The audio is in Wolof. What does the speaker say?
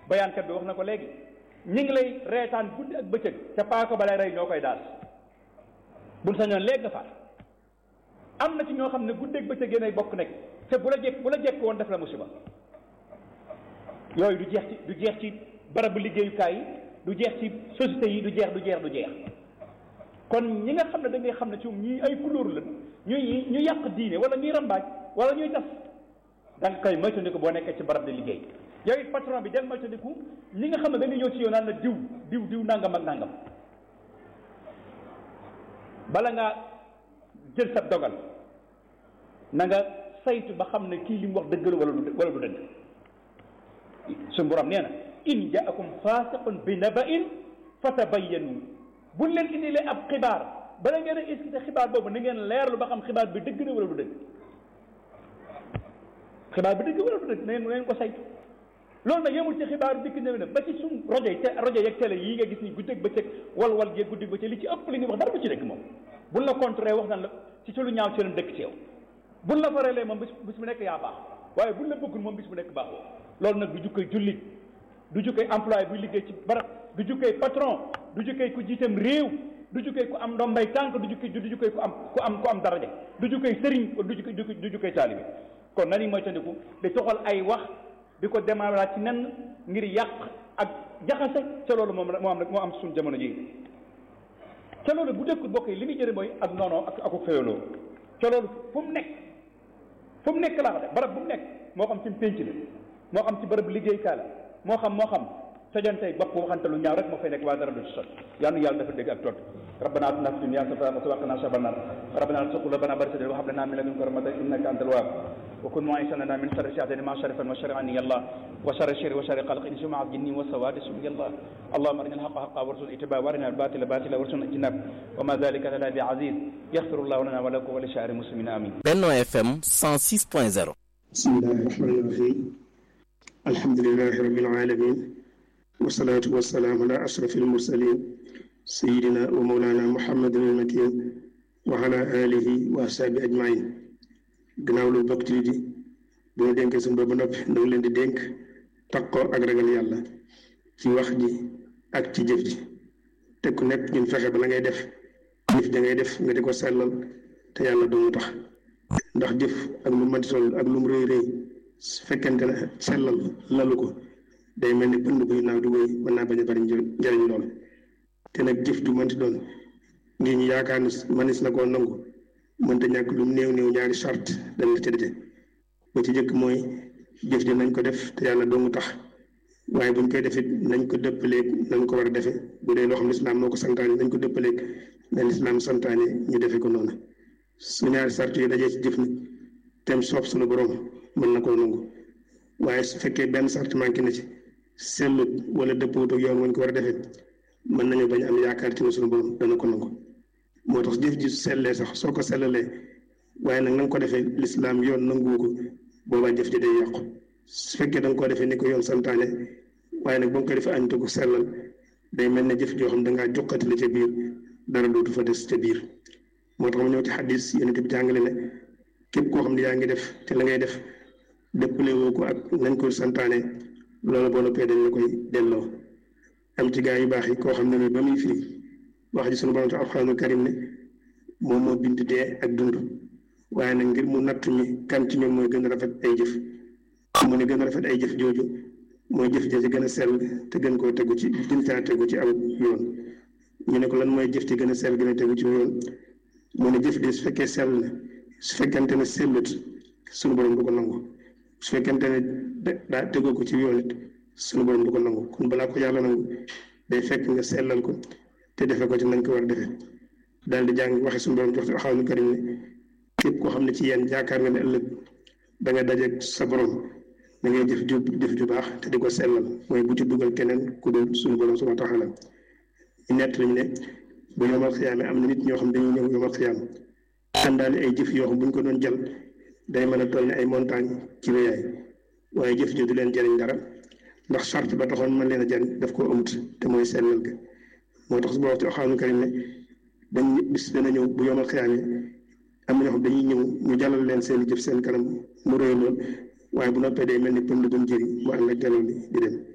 bayaankat bi wax na ko léegi ñi ngi lay reetaan guddi ak bëccëg te paaka ba lay rey ñoo koy daal buñ sañoon léegi nga faat am na ci ñoo xam ne guddi ak bëccëg yéenay bokk nekk te bu la jekk bu la jekk woon def la musiba yooyu du jeex ci du jeex ci barabu liggéeyukaay yi du jeex ci société yi du jeex du jeex du jeex kon ñi nga xam ne da ngay xam ne ci moom ñii ay couleur la ñuy ñu yàq diine wala ñuy rambaaj wala ñuy tas da nga koy moytandiku boo nekkee ci barab de liggéey yow it patron bi del moytandiku ñi nga xam ne dañuy ñëw ci yow naan la diw diw diw nangam ak nangam bala ngaa jël sa dogal na nga saytu ba xam ne kii li mu wax dëgg la wala du wala du dëgg suñu borom nee na in jaakum fasiqun bi naba'in fatabayyanu buñ leen indilee ab xibaar bala ngeen a iskite xibaar boobu na ngeen leerlu ba xam xibaar bi dëgg na wala du dëgg xibaar bi dëgg wala du dëgg na ngeen na ngeen ko saytu loolu nag yemul ci xibaar dikk na ne ba ci suñ rajo yi te rajo yeeg télé yii nga gis ni guddeeg bëccëg wal wal gee guddeeg bëccëg li ci ëpp li ñuy wax dara du ci dëgg moom buñ la contré wax nan la ci ci lu ñaaw ci leen dëkk ci yow buñ la fareelee moom bis bis bu nekk yaa baax waaye buñ la bëggul moom bis bu nekk baaxoo loolu nag du jukkoy jullit du jukkee employé buy liggéey ci barab du jukkee patron du jukkee ku jiitam réew du jukkee ku am ndombay tànk du jukkee du jukkee ku am ku am ku am daraja du jukkee sëriñ du jukkee du jukkee taalibe kon nani mooy tandiku di toxal ay wax di ko démarrer ci nen ngir yàq ak jaxase ca loolu moom moo am moo am suñu jamono ji ca loolu bu dëkkul bokk yi li muy jëre mooy ak noonoo ak aku féyaloo ca loolu fu mu nekk fu mu nekk laa ko def barab bu mu nekk moo xam ci pénc la moo xam ci barab liggéeykaay la moo xam moo xam tojantey bopp waxante lu ñaaw rek moo fay nekk waa dara du ci sot yàlla yàlla dafa dégg ak tot ربنا اتنا في الدنيا حسنه وقنا عذاب النار ربنا لا تزغ قلوبنا بعد إذ هديتنا وهب لنا من لدنك رحمة انك انت الوهاب وكن معيشنا من شر الشياطين ما شرفا وشر عني يا الله وشر الشر وشر خلق انس مع الجن والسواد يا الله اللهم ارنا الحق حقا وارزقنا اتباعه وارنا الباطل باطلا وارزقنا اجتنابه وما ذلك لنا بعزيز يغفر الله لنا ولكم ولسائر المسلمين امين Benno FM 106.0 بسم الله الرحمن الرحيم الحمد لله رب العالمين والصلاة والسلام على أشرف المرسلين سيدنا ومولانا محمد المكين وعلى آله وأصحابه أجمعين gannaaw lu bokk ci di bi ñu dénkee suñu boobu noppi na ngi leen di dénk takkoo ak ragal yàlla ci wax ji ak ci jëf ji te ku nekk ñun fexe ba la ngay def jëf da ngay def nga di ko sellal te yàlla doomu tax ndax jëf ak lu mënti toll ak lu mu rëy rëy su fekkente ne sellal lalu ko day mel ni pënd buy naaw di wéy mën naa bañ a bari njëriñ lool te nag jëf ju mënti doon ngir ñu yaakaar ni manis na koo nangu mënta ñàkk lu néew néew ñaari charte dañ la tëddee ba ci jëkk mooy jëf ji nañ ko def te yàlla doomu tax waaye buñ koy defit nañ ko dëppaleeg nañ ko war a defe bu dee loo xam lislaam moo ko santaane nañ ko dëppaleeg na lislaam santaane ñu defe ko noonu su ñaari charte yi dajee ci jëf ni tem soob suñu borom mën na koo nangu waaye su fekkee benn charte manqué na ci sellut wala dëppwut ak yoon wañ ko war a defee mën nañu bañ am yaakaar ci ne suñu borom dana ko nangu moo tax jëf ji sellee sax soo ko sellalee waaye nag na nga ko defee lislaam yoon nanguwu ko boobaa jëf ji day yàqu su fekkee da nga koo defee ni ko yoon santaane waaye nag ba nga koy defee añ te ko sellal day mel ne jëf joo xam da ngaa jokkati la ca biir dara dootu fa des ca biir moo tax mu ñëw ci xadis yonent bi jàngale ne képp koo xam ne yaa ngi def te la ngay def dëppale woo ko ak nañ ko santaane loolu boo noppee dañ la koy delloo am ci gaa yu baax yi koo xam ne ba muy firi wax ji sunu borom te alxuraanul karim ne moom moo bind dee ak dund waaye nag ngir mu natt mi kan ci ñoom mooy gën a rafet ay jëf mu ne gën a rafet ay jëf jooju mooy jëf ja ci gën a sell te gën koo tegu ci gën caa tegu ci aw yoon ñu ne ko lan mooy jëf ci gën a sell gën a tegu ci yoon mu ne jëf de su fekkee sell na su fekkente ne sellut sunu borom du ko nangu su fekkente ne daa tegoo ko ci yoon it sunu borom du ko nangu kon balaa ko yàlla nangu day fekk nga sellal ko te defe ko ci nañ ko war a defee daal di jàng waxe suñu borom jox xaw nu karim ne képp koo xam ne ci yéen yaakaar nga ne ëllëg da nga dajeeg sa borom da ngay jëf ju jëf ju baax te di ko sellal mooy bu ci dugal keneen ku dul suñu borom subhanahu wa taala ñu nett lañu ne bu yomal xiyaame am na nit ñoo xam dañuy ñëw yomal xiyaam àndaale ay jëf yoo xam bu ñu ko doon jël day mën a toll ne ay montagne ci wéyaay waaye jëf ji du leen jëriñ dara ndax charte ba taxoon mën leen a jëriñ daf koo amut te mooy sellal ga moo tax su boo wax ci alxuraanu karim ne dañ bis dana ñëw bu yomal xiyaame am na ñoo xam dañuy ñëw ñu jàllal leen seen jëf seen kanam mu rëy lool waaye bu noppee day mel ni pënd bu mu jëri mu ànd ak jalool li di dem